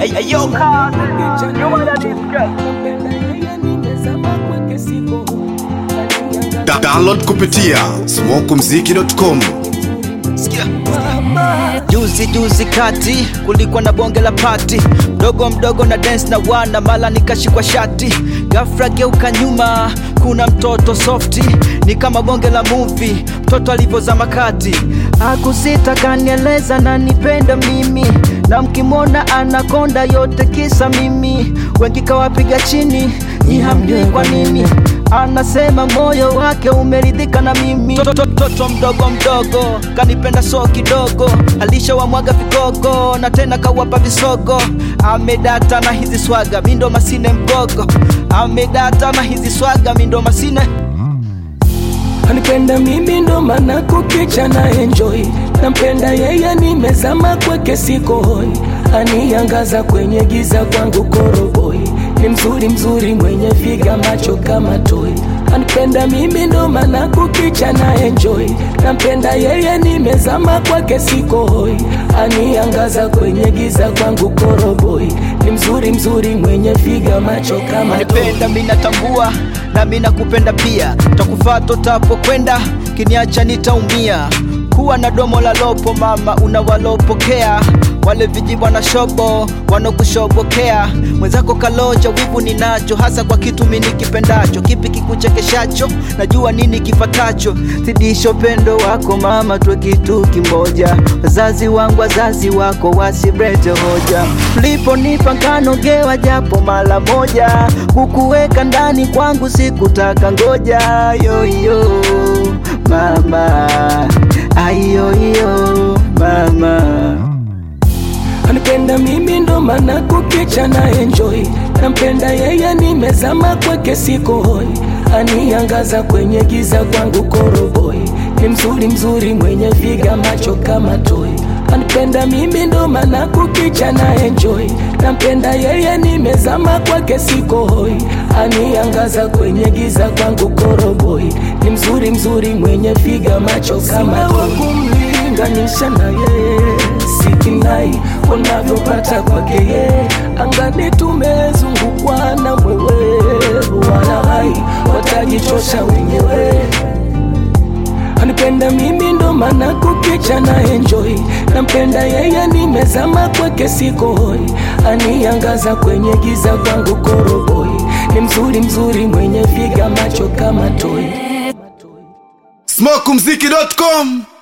Ayo Da download kupitia smokumziki.com. Juzi juzi kati kulikuwa na bonge la pati, mdogo mdogo na dance na wana mala, nikashikwa shati, ghafla geuka nyuma, kuna mtoto softi, ni kama bonge la movie, mtoto alivyozama kati, akusita kanieleza na nipenda mimi, na mkimwona anakonda yote kisa mimi, wengi kawapiga chini, ni hamjui kwa nini anasema moyo wake umeridhika na mimi. Toto toto mdogo mdogo kanipenda so kidogo, alishawamwaga vigogo na tena kawapa visogo. Amedata na hizi swaga, mindo masine mgogo. Amedata na hizi swaga, mindo masine anipenda mimi ndo maana kukicha na enjoy nampenda yeye nimezama kwake siko hoi aniangaza kwenye giza kwangu koroboi ni mzuri mzuri mwenye viga macho kama toi anipenda mimi ndo maana kukicha na enjoy nampenda yeye nimezama kwake siko hoi aniangaza kwenye giza kwangu koroboi ni mzuri mzuri mwenye viga macho kama toi Unanipenda mimi natambua na mimi nakupenda pia, takufuata utapokwenda, kiniacha nitaumia. Kuwa na domo la lopo mama, unawalopokea wale vijibwa na shobo wanokushobokea. Mwenzako kaloja, wivu ninacho, hasa kwa kitu mimi nikipendacho. Kipi kikuchekeshacho? Najua nini kifatacho. Zidisha upendo wako mama, tuwe kitu kimoja. Wazazi wangu, wazazi wako wasibrete hoja. Mliponipa nkanogewa japo mara moja, kukuweka ndani kwangu sikutaka ngoja. Yoyo mama, ayoyo mama. anipenda mimi ndo maana kukicha na enjoy nampenda yeye nimezama kwake siko hoi aniangaza kwenye giza kwangu koroboi ni mzuri mzuri mwenye viga macho kama toi anipenda mimi ndo maana kukicha na enjoy nampenda yeye nimezama kwake siko hoi aniangaza kwenye giza kwangu koroboi ni mzuri mzuri mwenye viga macho kama toi kumlinganisha na yeye sikinai unavyopata kwake yeye angani tumezungukwa na mwewe wala hai watajichosha wenyewe anipenda mimi ndo maana kukicha na enjoy nampenda yeye nimezama kwake siko hoi aniangaza kwenye giza kwangu koroboi ni mzuri mzuri mwenye viga macho kama toi smokumziki.com.